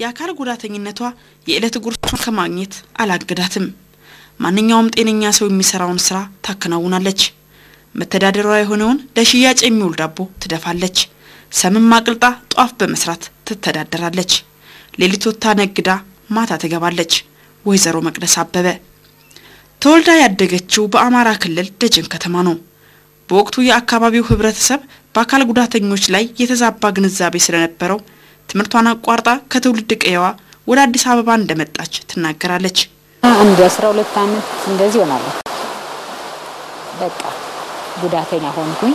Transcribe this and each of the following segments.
የአካል ጉዳተኝነቷ የዕለት ጉርሷን ከማግኘት አላገዳትም። ማንኛውም ጤነኛ ሰው የሚሰራውን ስራ ታከናውናለች። መተዳደሯ የሆነውን ለሽያጭ የሚውል ዳቦ ትደፋለች። ሰምም አቅልጣ ጧፍ በመስራት ትተዳደራለች። ሌሊት ወጥታ ነግዳ ማታ ትገባለች። ወይዘሮ መቅደስ አበበ ተወልዳ ያደገችው በአማራ ክልል ደጀን ከተማ ነው። በወቅቱ የአካባቢው ህብረተሰብ በአካል ጉዳተኞች ላይ የተዛባ ግንዛቤ ስለነበረው ትምህርቷን አቋርጣ ከትውልድ ቀየዋ ወደ አዲስ አበባ እንደመጣች ትናገራለች። አንድ አስራ ሁለት አመት እንደዚህ ሆናለሁ። በቃ ጉዳተኛ ሆንኩኝ።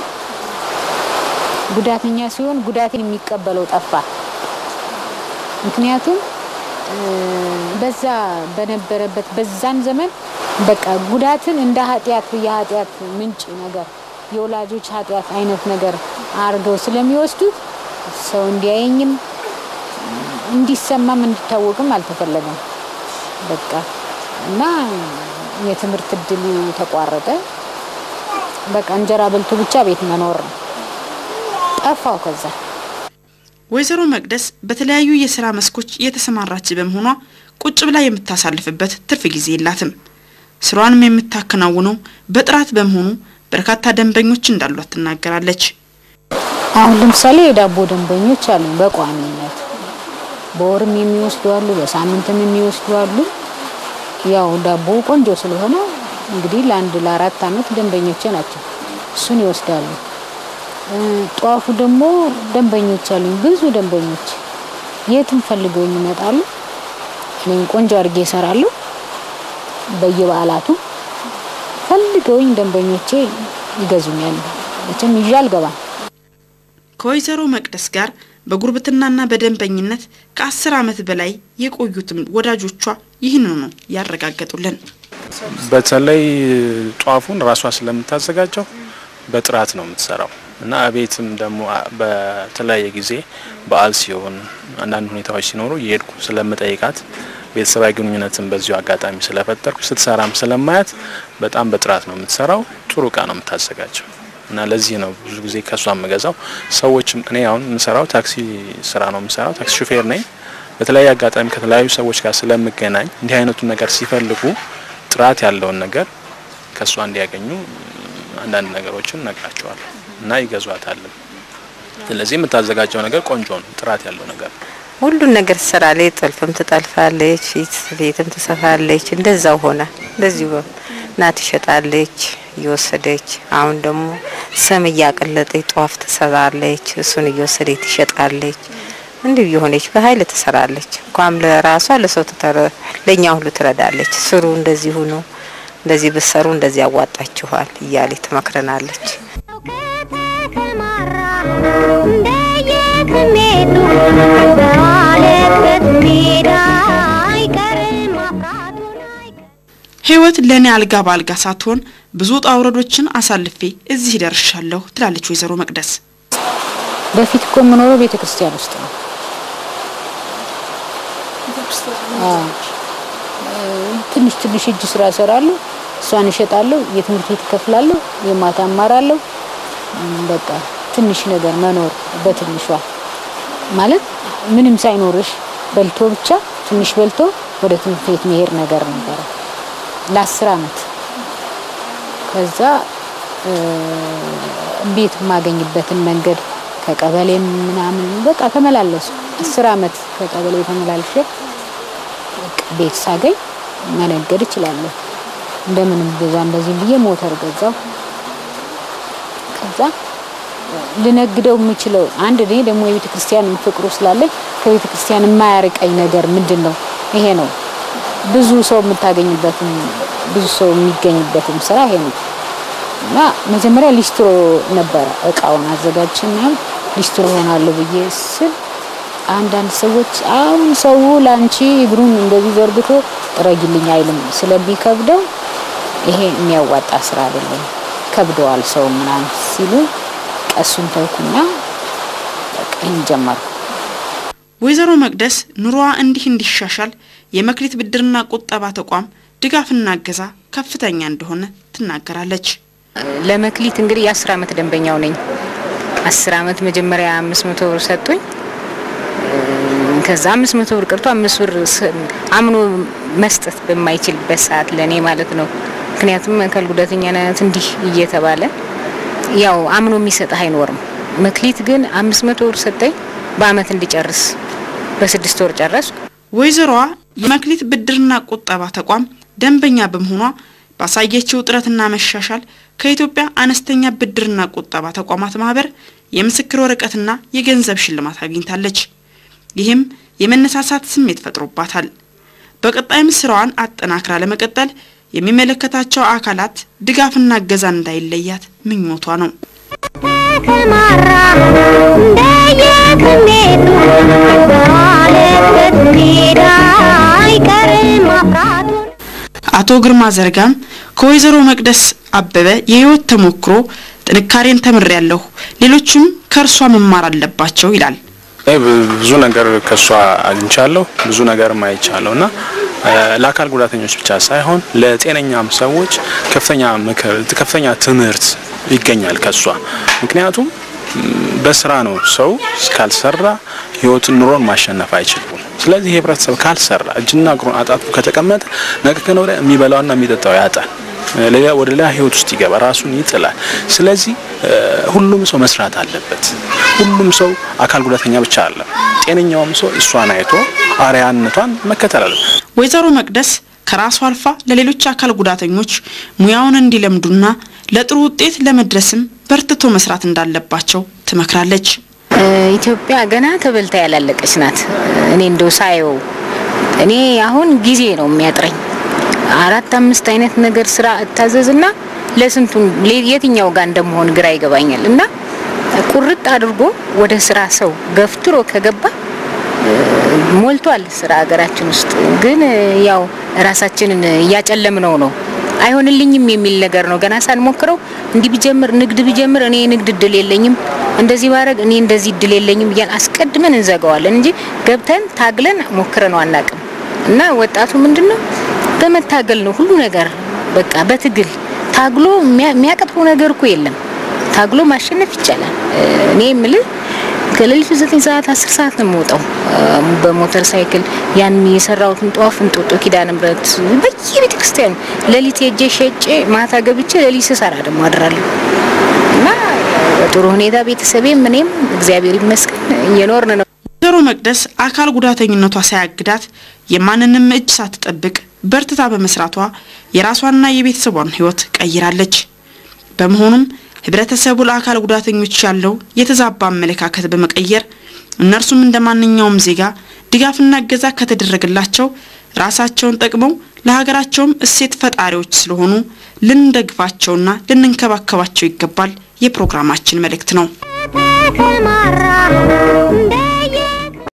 ጉዳተኛ ሲሆን ጉዳቴን የሚቀበለው ጠፋ። ምክንያቱም በዛ በነበረበት በዛን ዘመን በቃ ጉዳትን እንደ ኃጢአት የኃጢአት ምንጭ ነገር የወላጆች ኃጢአት አይነት ነገር አድርገው ስለሚወስዱት ሰው እንዲያየኝም እንዲሰማም እንዲታወቅም አልተፈለገም። በቃ እና የትምህርት እድሉ ተቋረጠ። በቃ እንጀራ በልቶ ብቻ ቤት መኖር ነው። ጠፋው ከዛ ወይዘሮ መቅደስ በተለያዩ የስራ መስኮች የተሰማራች በመሆኗ ቁጭ ብላ የምታሳልፍበት ትርፍ ጊዜ የላትም። ስራዋንም የምታከናውነው በጥራት በመሆኑ በርካታ ደንበኞች እንዳሏት ትናገራለች። አሁን ለምሳሌ የዳቦ ደንበኞች አሉ በቋሚነት በወርም የሚወስዱ አሉ፣ በሳምንትም የሚወስዱ አሉ። ያው ዳቦ ቆንጆ ስለሆነ እንግዲህ ለአንድ ለአራት አመት ደንበኞቼ ናቸው። እሱን ይወስዳሉ። ጧፉ ደግሞ ደንበኞች አሉኝ፣ ብዙ ደንበኞች የትም ፈልገው ይመጣሉ። እኔም ቆንጆ አድርጌ እሰራለሁ። በየበዓላቱ ፈልገውኝ ደንበኞቼ ይገዙኛል። መቼም ይዤ አልገባም። ከወይዘሮ መቅደስ ጋር በጉርብትናና በደንበኝነት ከአስር አመት በላይ የቆዩትም ወዳጆቿ ይህንኑ ነው ያረጋገጡልን። በተለይ ጧፉን ራሷ ስለምታዘጋጀው በጥራት ነው የምትሰራው እና ቤትም ደግሞ በተለያየ ጊዜ በዓል ሲሆን አንዳንድ ሁኔታዎች ሲኖሩ እየሄድኩ ስለምጠይቃት ቤተሰባዊ ግንኙነትን በዚሁ አጋጣሚ ስለፈጠርኩ ስትሰራም ስለማያት በጣም በጥራት ነው የምትሰራው። ጥሩ እቃ ነው የምታዘጋጀው እና ለዚህ ነው ብዙ ጊዜ ከሷ የምገዛው። ሰዎችም እኔ አሁን የምሰራው ታክሲ ስራ ነው የምሰራው፣ ታክሲ ሹፌር ነኝ። በተለያየ አጋጣሚ ከተለያዩ ሰዎች ጋር ስለምገናኝ እንዲህ አይነቱን ነገር ሲፈልጉ ጥራት ያለውን ነገር ከሷ እንዲያገኙ አንዳንድ ነገሮችን እነግራቸዋለሁ እና ይገዟታልም። ስለዚህ የምታዘጋጀው ነገር ቆንጆ ነው፣ ጥራት ያለው ነገር ነው። ሁሉን ነገር ትሰራለች። ጥልፍም ትጠልፋለች፣ ፊት ቤትም ትሰፋለች። እንደዛው ሆነ እንደዚሁ እና ትሸጣለች እየወሰደች አሁን ደግሞ ሰም እያቀለጠች ጧፍ ትሰራለች። እሱን እየወሰደች ትሸጣለች። እንዲሁ የሆነች በኃይል ትሰራለች። እንኳን ለራሷ ለሰው ለእኛ ሁሉ ትረዳለች። ስሩ እንደዚሁ ነው፣ እንደዚህ ብትሰሩ እንደዚህ ያዋጣችኋል እያለች ትመክረናለች። እንደየስሜቱ በዋለበት ሜዳ አይቀርም ማፍራቱን አይቀርም። ህይወት ለእኔ አልጋ በአልጋ ሳትሆን ብዙ ውጣ ውረዶችን አሳልፌ እዚህ ደርሻለሁ ትላለች ወይዘሮ መቅደስ። በፊት እኮ የምኖረው ቤተ ክርስቲያን ውስጥ ነው። አዎ። ትንሽ ትንሽ እጅ ስራ እሰራለሁ፣ እሷን እሸጣለሁ፣ የትምህርት ቤት እከፍላለሁ፣ የማታ እማራለሁ። በቃ ትንሽ ነገር መኖር በትንሿ ማለት ምንም ሳይኖርሽ በልቶ ብቻ ትንሽ በልቶ ወደ ትምህርት ቤት መሄድ ነገር ነበረ ለአስር አመት። ከዛ ቤት የማገኝበትን መንገድ ከቀበሌም ምናምን በቃ ተመላለሱ። አስር አመት ከቀበሌ ተመላልሼ በቃ ቤት ሳገኝ መነገድ እችላለሁ። እንደምንም በዛም በዚህም ብዬ ሞተር ገዛው። ከዛ ልነግደው የምችለው አንድ እኔ ደግሞ የቤተ ክርስቲያን ፍቅሩ ስላለኝ ከቤተ ክርስቲያን የማያርቀኝ ነገር ምንድን ነው? ይሄ ነው። ብዙ ሰው የምታገኝበትም ብዙ ሰው የሚገኝበትም ስራ ይሄ ነው እና መጀመሪያ ሊስትሮ ነበረ እቃውን አዘጋጅና ሊስትሮ ሆናለሁ ብዬ ስል አንዳንድ ሰዎች አሁን ሰው ላንቺ እግሩን እንደዚህ ዘርግቶ ጥረጊልኝ አይልም ስለሚከብደው ይሄ የሚያዋጣ ስራ አይደለም ከብደዋል ሰው ምናምን ሲሉ ቀሱን ተውኩና በቃ ይህን ጀመርኩ። ወይዘሮ መቅደስ ኑሮዋ እንዲህ እንዲሻሻል የመክሊት ብድርና ቁጠባ ተቋም ድጋፍና እገዛ ከፍተኛ እንደሆነ ትናገራለች። ለመክሊት እንግዲህ የአስር አመት ደንበኛው ነኝ። አስር አመት መጀመሪያ አምስት መቶ ብር ሰጡኝ። ከዛ አምስት መቶ ብር ቀርቶ አምስት ብር ስ- አምኖ መስጠት በማይችልበት ሰዓት ለእኔ ማለት ነው። ምክንያቱም አካል ጉዳተኛ ናት እንዲህ እየተባለ ያው አምኖ የሚሰጥህ አይኖርም። መክሊት ግን አምስት መቶ ብር ሰጠኝ በአመት እንዲጨርስ በስድስት ወር ጨረስኩ። ወይዘሮዋ የመክሊት ብድርና ቁጠባ ተቋም ደንበኛ በመሆኗ ባሳየችው ጥረትና መሻሻል ከኢትዮጵያ አነስተኛ ብድርና ቁጠባ ተቋማት ማህበር የምስክር ወረቀትና የገንዘብ ሽልማት አግኝታለች። ይህም የመነሳሳት ስሜት ፈጥሮባታል። በቀጣይም ስራዋን አጠናክራ ለመቀጠል የሚመለከታቸው አካላት ድጋፍና እገዛ እንዳይለያት ምኞቷ ነው። ተሰማራ እንደየስሜቱ ባለበት ሜዳ አይቀርም ማፍራቱን አቶ ግርማ ዘርጋም ከወይዘሮ መቅደስ አበበ የህይወት ተሞክሮ ጥንካሬን ተምሬያለሁ፣ ሌሎችም ከእርሷ መማር አለባቸው ይላል። እኔ ብዙ ነገር ከሷ አግኝቻለሁ፣ ብዙ ነገርም አይቻለሁ እና እ፣ ለአካል ጉዳተኞች ብቻ ሳይሆን ለጤነኛም ሰዎች ከፍተኛ ምክር፣ ከፍተኛ ትምህርት ይገኛል ከሷ። ምክንያቱም ም፣ በስራ ነው ሰው ካልሰራ ህይወትን ኑሮን ማሸነፍ አይችልም። ስለዚህ ህብረተሰብ ካልሰራ እጅና እግሩን አጣጥፎ ከተቀመጠ ነገ ከነገ ወዲያ የሚበላውና የሚጠጣው ያጣል። ሌላ ወደ ሌላ ህይወት ውስጥ ይገባ ራሱን ይጥላል። ስለዚህ እ፣ ሁሉም ሰው መስራት አለበት። ሁሉም ሰው አካል ጉዳተኛ ብቻ አለ ጤነኛውም ሰው እሷን አይቶ አርያነቷን መከተል አለበት። ወይዘሮ መቅደስ ከራሷ አልፋ ለሌሎች አካል ጉዳተኞች ሙያውን እንዲለምዱና ለጥሩ ውጤት ለመድረስም በርትቶ መስራት እንዳለባቸው ትመክራለች። እ፣ ኢትዮጵያ ገና ተበልታ ያላለቀች ናት። እኔ እንደው ሳየው እኔ አሁን ጊዜ ነው የሚያጥረኝ። አራት አምስት አይነት ነገር ስራ እታዘዝና ለስንቱን ሌ- የትኛው ጋር እንደመሆን ግራ ይገባኛል። እና ቁርጥ አድርጎ ወደ ስራ ሰው ገፍትሮ ከገባ እ፣ ሞልቷል ስራ ሀገራችን ውስጥ ግን እ፣ ያው ራሳችንን እያጨለምነው ነው። አይሆንልኝም የሚል ነገር ነው። ገና ሳንሞክረው እንዲህ ቢጀምር ንግድ ቢጀምር እኔ የንግድ እድል የለኝም፣ እንደዚህ ባረግ እኔ እንደዚህ እድል የለኝም እያል አስቀድመን እንዘጋዋለን እንጂ ገብተን ታግለን ሞክረነው አናቅም። እና ወጣቱ ምንድን ነው በመታገል ነው ሁሉ ነገር በቃ በትግል ታግሎ የሚያ- የሚያቀጥፈው ነገር እኮ የለም። ታግሎ ማሸነፍ ይቻላል። እ፣ እኔ የምልህ ከሌሊቱ ዘጠኝ ሰዓት አስር ሰዓት ነው የምወጣው እ፣ በሞተር ሳይክል ያን የሰራሁትን ጧፍ እንጦጦ ኪዳነ ምሕረት በየቤተ ክርስቲያኑ ሌሊት ሄጄ ሸጬ ማታ ገብቼ ሌሊት ስሰራ ደግሞ አድራለሁ እና በጥሩ ሁኔታ ቤተሰቤም እኔም እግዚአብሔር ይመስገን እየኖርን ነው። ወይዘሮ መቅደስ አካል ጉዳተኝነቷ ሳያግዳት የማንንም እጅ ሳትጠብቅ በርትታ በመስራቷ የራሷንና የቤተሰቧን ሕይወት ቀይራለች። በመሆኑም ህብረተሰቡ ለአካል ጉዳተኞች ያለው የተዛባ አመለካከት በመቀየር እነርሱም እንደ ማንኛውም ዜጋ ድጋፍና እገዛ ከተደረገላቸው ራሳቸውን ጠቅመው ለሀገራቸውም እሴት ፈጣሪዎች ስለሆኑ ልንደግፋቸውና ልንንከባከባቸው ይገባል የፕሮግራማችን መልእክት ነው። ተሰማራ እንደ